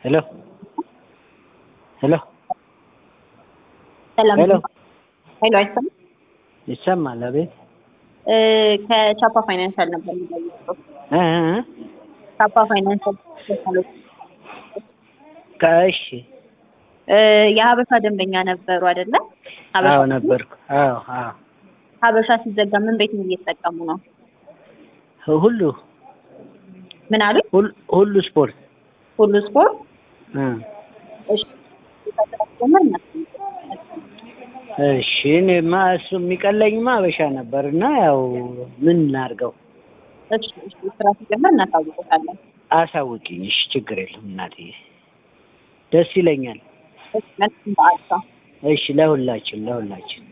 ሄሎ ሄሎ ሰላም ሄሎ ሄሎ አይሰማም? ይሰማል? አቤት እ ከቻፓ ፋይናንሻል ነበር የሚጠይቀው። እ እ እ ቻፓ ፋይናንሻል ቴክኖሎጂ ከእሺ እ የሀበሻ ደንበኛ ነበሩ አይደለ? ሀበሻ አዎ ነበርኩ። አዎ አዎ ሀበሻ ሲዘጋ ምን ቤት ነው እየተጠቀሙ ነው? ሁሉ ምን አሉ? ሁሉ- ሁሉ ስፖርት ሁሉ ስፖርት እ እሺ ጀመር እሺ እኔማ እሱ የሚቀለኝማ አበሻ ነበር እና ያው ምን ላድርገው? እሺ እሺ ስራ ሲጀመር እናሳውቆታለን። አሳውቂኝ። እሺ ችግር የለም እናትዬ፣ ደስ ይለኛል። እሺ መልካም በዓል። እሺ ለሁላችን ለሁላችን